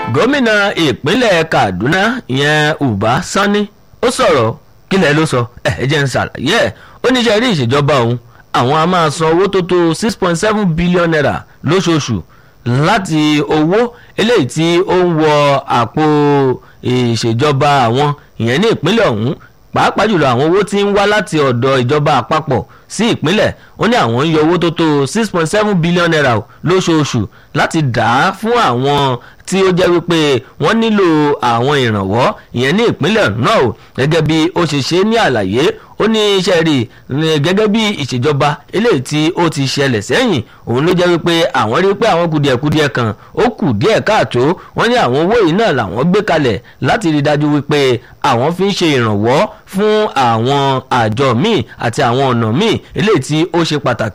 gómìnà ìpínlẹ̀ kaduna ìyẹn uba sani ó sọ̀rọ̀ kílẹ̀ ló sọ ẹ̀ jẹ́ ń ṣàlàyé ẹ̀ ó ní sẹ́rí ìṣèjọba òun àwọn a máa san owó tó tó six point seven billion naira lóṣooṣù láti owó eléyìí tí ó ń wọ àpò ìṣèjọba àwọn ìyẹn ní ìpínlẹ̀ ọ̀hún pàápàá jùlọ àwọn owó tí ń wá láti ọ̀dọ̀ ìjọba àpapọ̀ sí ìpínlẹ̀ ó ní àwọn ń yọ owó tó tó six point seven billion naira lóṣooṣù láti dà á fún àwọn tí ó jẹ́ wípé wọ́n nílò àwọn ìrànwọ́ ìyẹn ní ìpínlẹ̀ náà o gẹ́gẹ́ bí ó ṣe ṣe ní àlàyé ó ní iṣẹ́ rí gẹ́gẹ́ bí ìṣèjọba eléyìí tí ó ti ṣẹlẹ̀ sẹ́yìn òun ló jẹ́ wípé àwọn rí pé àwọn kùdìẹ̀kudiẹ kan ó kù díẹ̀ káàtó wọ́n ní àwọn owó yìí náà làwọn gbé kalẹ̀ láti rí dájú wípé àwọn fi ń ṣe ìrànwọ́ fún àwọn àjọ míì àti àwọn ọ̀nà míì eléyìí tí ó ṣe pàtàkì